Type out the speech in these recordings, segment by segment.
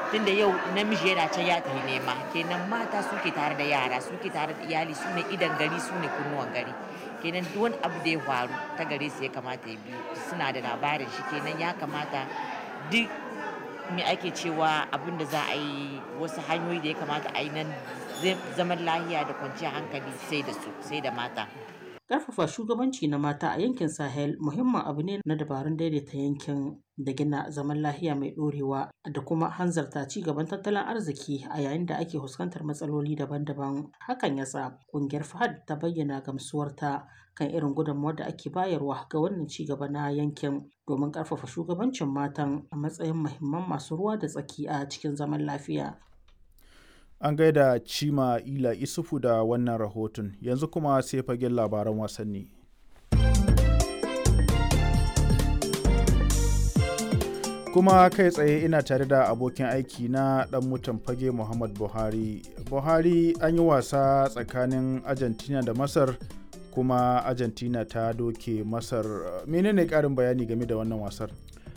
tunda yau namiji yana can ya tafi nema kenan mata suke tare da yara suke tare da iyali su ne idan gari su ne kunnuwan gari kenan duk wani abu da ya faru ta gare su ya kamata ya biyu suna da labarin shi kenan ya kamata duk me ake cewa abin da za a yi wasu hanyoyi da ya kamata a yi nan zaman lahiya da kwanciyar hankali sai da su sai da mata Ƙarfafa shugabanci na mata a yankin Sahel muhimmin abu ne na dabarun daidaita yankin da gina zaman lahiya mai ɗorewa da kuma hanzarta ci gaban tattalin arziki a yayin da ake fuskantar matsaloli daban-daban. Hakan ya sa ƙungiyar FAHAD ta bayyana gamsuwarta kan irin gudunmawar da ake bayarwa ga wannan ci gaba na yankin domin ƙarfafa shugabancin matan a matsayin muhimman masu ruwa da tsaki a cikin zaman lafiya. An gaida Cima Ila Isufu da wannan rahoton, yanzu kuma sai fagen labaran wasanni. Kuma kai tsaye ina tare da abokin aiki na ɗan mutan fage Muhammad Buhari. Buhari an yi wasa tsakanin Argentina da Masar kuma Argentina ta doke Masar. Menene ƙarin bayani game da wannan wasar?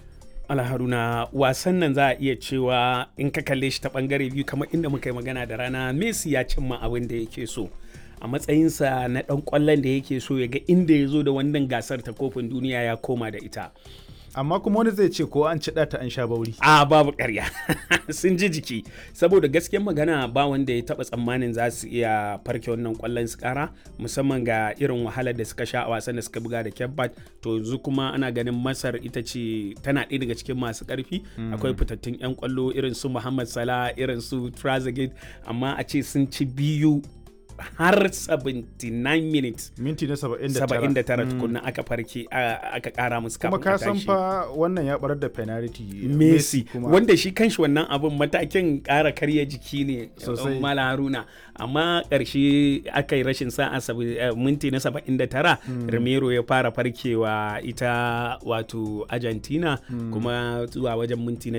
alharuna wasan nan za a iya cewa in ka kalle shi ta bangare biyu kamar inda muka yi magana da rana messi ya cimma abin da yake so a matsayinsa na dan kwallon da yake so ya ga inda ya zo da wannan gasar ta kofin duniya ya koma da ita amma kuma wani zai ce ko an ci ta an sha bauri a babu karya sun ji jiki saboda gaskiyar magana ba wanda ya taba tsammanin za su iya farke wannan kwallon su kara musamman ga irin wahalar da suka sha a wasan da suka buga da kebbat to yanzu kuma ana ganin masar ita ce tana ɗaya daga cikin masu ƙarfi akwai fitattun 'yan kwallo irin su muhammad salah irin su trazegate amma a ce sun ci biyu har 79 minutes minti na 79 79 tukunna aka farke aka kara musu kuma ka san fa wannan ya barar da penalty Messi wanda shi kanshi wannan abun matakin kara karya jiki ne Sosai. Mala Haruna amma karshe aka yi rashin sa'a sabi- eh, minti na 79 Romero ya fara farkewa ita wato Argentina kuma zuwa wajen minti na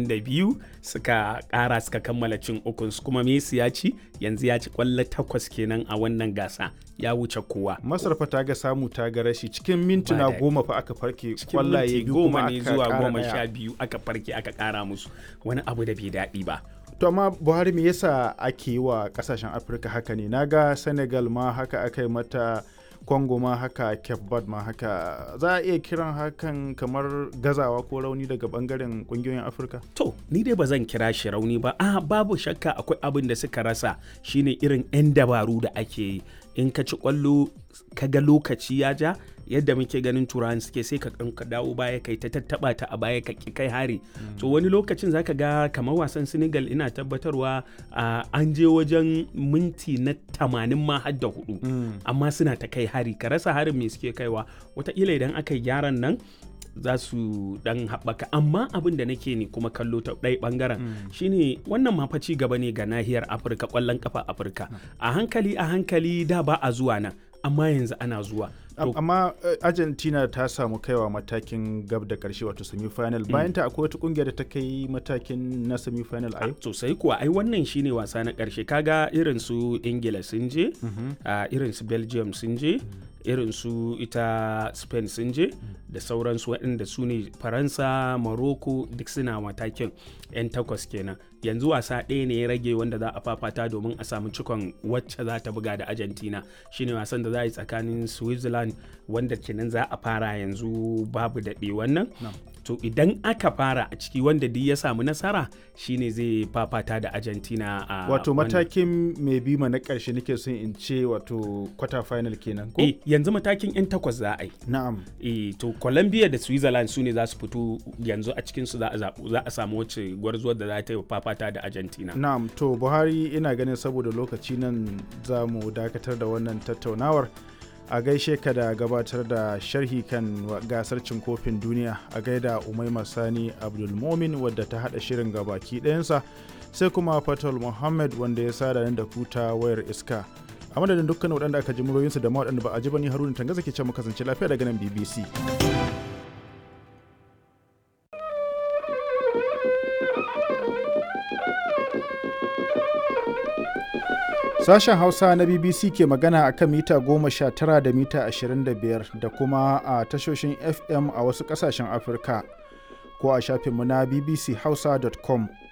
92 suka kara suka kammala cin ukun su kuma Messi ya ci yanzu ya ci kwallo takwas kenan a wannan gasa ya wuce kowa masar fa ta ga samu ta ga rashi cikin mintuna daɗi. goma fa aka farke cikin kwallaye minti biyu goma kuma ne aka zuwa ƙara goma ɗaya. sha biyu aka farke aka kara musu wani abu da bai daɗi ba to amma buhari me yasa ake yi wa kasashen afirka haka ne naga senegal ma haka aka yi mata congo ma haka cape verde ma haka za a iya kiran hakan kamar gazawa ko rauni daga bangaren kungiyoyin afirka To, ni dai ba zan kira shi rauni ba. Ah, babu shakka akwai abin da suka rasa shine irin 'yan dabaru da ake yi. In ka ci kwallo ka ga lokaci ya ja, yadda muke ganin turawan suke sai ka ɗan ka dawo baya kai ta tattaba ta a baya ka ki kai hari. To wani lokacin zaka ga kamar wasan Senegal ina tabbatarwa ah, an je wajen minti na tamanin ma har da hudu. Amma suna ta kai hari, ka rasa harin me suke kaiwa. Wataƙila idan aka yi gyaran nan za su dan haɓaka amma abin da nake ne kuma kallo ta ɗaya ɓangaren shine wannan ma fa ci gaba ne ga nahiyar afirka ƙwallon ƙafa afirka a hankali a hankali da ba a zuwa nan amma yanzu ana zuwa Am- To, amma eh, argentina ta samu kaiwa matakin gab da karshe wato semi-final bayan ta akwai wata kungiyar da ta kai matakin na semi-final a yau sosai kuwa ai wannan shine wasa na ƙarshe kaga irin su ingila sun je a irin su belgium sun je irin su ita spain sun je da sauransu waɗanda su ne faransa morocco duk suna matakin 'yan takwas kenan yanzu wasa ɗaya ne ya rage wanda za a fafata domin a samu cikon wacce za ta buga da argentina shine wasan da za a yi tsakanin switzerland wanda kenan za a fara yanzu babu daɗe wannan to idan aka fara a ciki wanda duk ya samu nasara shine zai fafata da argentina a wato wannan- matakin mai bima na karshe nake son in ce wato quarter final kenan ko eh yanzu matakin 'yan takwas za a yi na'am eh to colombia da switzerland su ne za su fito yanzu a cikin su za a zaɓu- za a samu wacce gwarzuwar da za ta yi fafata da argentina na'am to buhari ina ganin saboda lokaci nan za mu dakatar da wannan tattaunawar a gaishe ka da gabatar da sharhi kan wa- gasar cin kofin duniya a gaida umaima sani abdulmomin wadda ta hada shirin gabaki ɗayansa sai kuma fatal muhammad wanda ya sada nan da kuta wayar iska a madadin dukkan waɗanda aka ji muryoyinsu da ma waɗanda ba a ji ba ni haruna tangaza ke ce mu kasance lafiya daga nan bbc Sashen Hausa na BBC ke magana a kan mita goma sha tara da mita ashirin da biyar da kuma a tashoshin FM a wasu ƙasashen Afirka ko a shafinmu na bbchausa.com